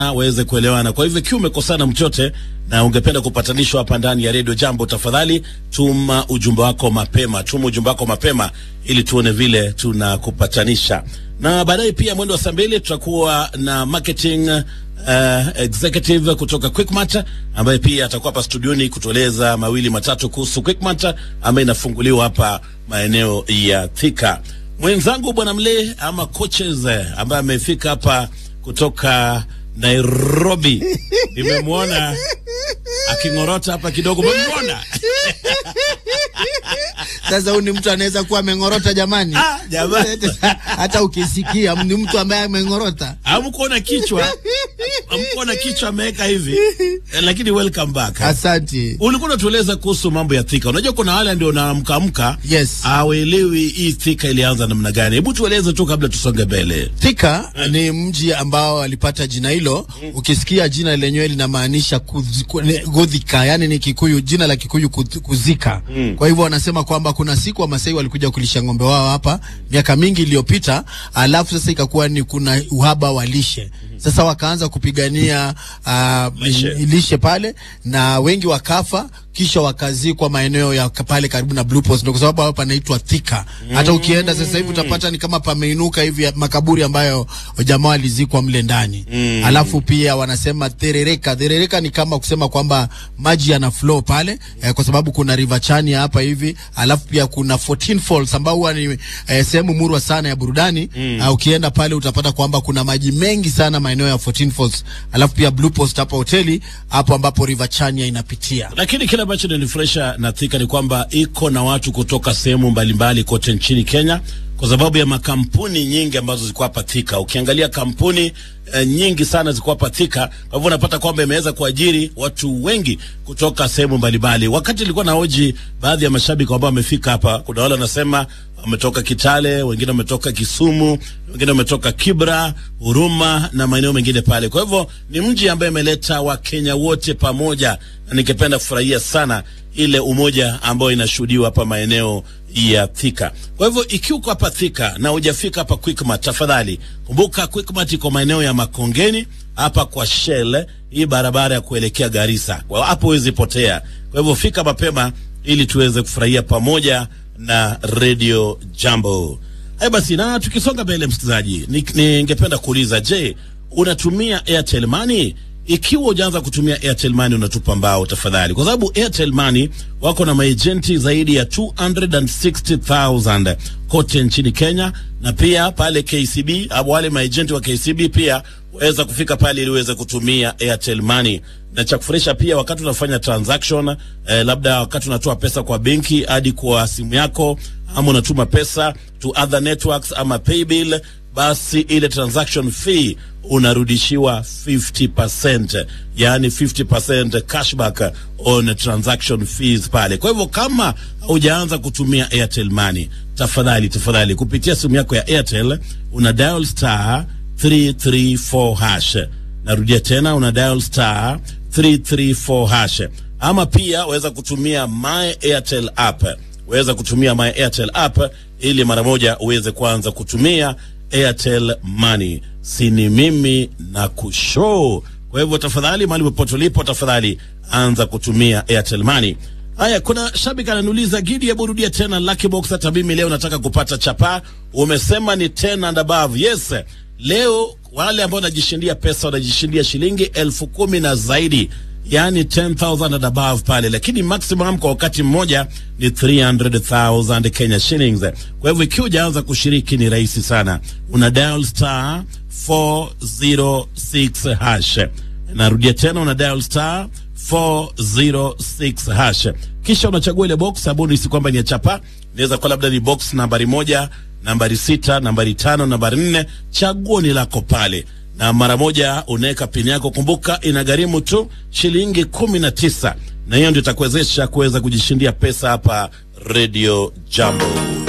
waweze kuelewana. Kwa hivyo ikiwa umekosana mchote na ungependa kupatanishwa hapa ndani ya redio Jambo, tafadhali tuma ujumbe wako mapema, tuma ujumbe wako mapema ili tuone vile tunakupatanisha. Na baadaye pia mwendo wa saa mbili tutakuwa na marketing uh, executive kutoka Quickmart ambaye pia atakuwa hapa studioni kutueleza mawili matatu kuhusu Quickmart ambayo inafunguliwa hapa maeneo ya Thika. Mwenzangu bwana Mle ama coaches eh, ambaye amefika hapa kutoka Nairobi, nimemwona aking'orota hapa kidogo, umemwona? Sasa huyu ni mtu anaweza kuwa ameng'orota jamani. Ah, jamani. Hata ukisikia ni mtu ambaye ameng'orota. Hamkuona kichwa, hamkuona kichwa ameweka hivi eh, lakini welcome back. Asante. Ulikuwa unatueleza kuhusu mambo ya Thika. Unajua kuna wale ndio naamkaamka Yes. hawaelewi hii Thika ilianza namna gani. Hebu tueleze tu kabla tusonge mbele. Thika ni mji ambao alipata jina hilo. Ukisikia jina lenyewe linamaanisha kuzi- ku- ni- godhika, yani ni Kikuyu, jina la Kikuyu kuz- kuzika. Kwa hivyo wanasema kwamba kuna siku Wamasai walikuja kulisha ng'ombe wao hapa miaka mingi iliyopita, alafu sasa ikakuwa ni kuna uhaba wa lishe. Sasa wakaanza kupigania uh, Lishe. lishe pale na wengi wakafa kisha wakazikwa maeneo ya ka- pale karibu na Blue Post, ndio kwa sababu hapa panaitwa Thika. Hata ukienda sasa hivi utapata ni kama pameinuka hivi ya makaburi ambayo jamaa walizikwa mle ndani. Alafu pia wanasema therereka. Therereka ni kama kusema kwamba maji yana flow pale eh, kwa sababu kuna River Chania hapa hivi. Alafu pia kuna 14 Falls ambao huwa ni eh, sehemu murwa sana ya burudani. Uh, ukienda pale utapata kwamba kuna maji mengi sana maeneo ya 14 Falls. Alafu pia Blue Post hapa hoteli hapo ambapo River Chania inapitia. Lakini kile ambacho ninifurahisha na Thika ni kwamba iko na watu kutoka sehemu mbalimbali kote nchini Kenya kwa sababu ya makampuni nyingi ambazo ziko hapa Thika. Ukiangalia kampuni eh, nyingi sana ziko hapa Thika, kwa hivyo unapata kwamba imeweza kuajiri watu wengi kutoka sehemu mbalimbali. Wakati nilikuwa na hoji baadhi ya mashabiki ambao wamefika hapa, kuna wale wanasema wametoka Kitale, wengine wametoka Kisumu, wengine wametoka Kibra, Huruma na maeneo mengine pale. Kwa hivyo ni mji ambaye imeleta Wakenya wote pamoja, na ningependa kufurahia sana ile umoja ambayo inashuhudiwa hapa maeneo ya Thika. Kwa hivyo ikiwa uko hapa Thika na hujafika hapa Quickmart, tafadhali kumbuka Quickmart iko maeneo ya Makongeni hapa kwa Shell, hii barabara ya kuelekea Garissa. Kwa hapo huwezi potea. Kwa hivyo fika mapema ili tuweze kufurahia pamoja na Radio Jambo. Haya basi, na tukisonga mbele, msikilizaji, ni- ningependa kuuliza, je, unatumia Airtel Money? Ikiwa hujaanza kutumia Airtel Money, unatupa mbao tafadhali, kwa sababu Airtel Money wako na maejenti zaidi ya 260,000 kote nchini Kenya, na pia pale KCB au wale maejenti wa KCB pia waweza kufika pale ili uweze kutumia Airtel Money na cha kufurahisha pia, wakati unafanya transaction eh, labda wakati unatoa pesa kwa benki hadi kwa simu yako, ama unatuma pesa to other networks ama paybill, basi ile transaction fee unarudishiwa 50%, yani 50% cashback on transaction fees pale. Kwa hivyo kama hujaanza kutumia Airtel Money, tafadhali tafadhali, kupitia simu yako ya Airtel una dial star 334 hash narudia tena una dial star 334 hash ama pia waweza kutumia my airtel app waweza kutumia my airtel app ili mara moja uweze kuanza kutumia airtel money sini mimi na kushow kwa hivyo tafadhali mahali popote ulipo tafadhali anza kutumia airtel money Haya, kuna shabiki ananiuliza Gidi, hebu rudia tena Lucky Box. Hata mimi leo nataka kupata chapa. Umesema ni 10 and above. Yes, leo wale ambao wanajishindia pesa wanajishindia shilingi elfu kumi na zaidi, yani 10,000 and above pale, lakini maximum kwa wakati mmoja ni 300,000 Kenya shillings. Kwa hivyo ikiwa hujaanza kushiriki ni rahisi sana, una dial star 406 hash narudia tena una dial star 406 hash kisha unachagua ile box ambayo si kwamba ni ya chapa inaweza kuwa labda ni box nambari moja nambari sita nambari tano nambari nne chaguo ni lako pale na mara moja unaweka pini yako kumbuka inagharimu tu shilingi kumi na tisa na hiyo ndio itakuwezesha kuweza kujishindia pesa hapa radio jambo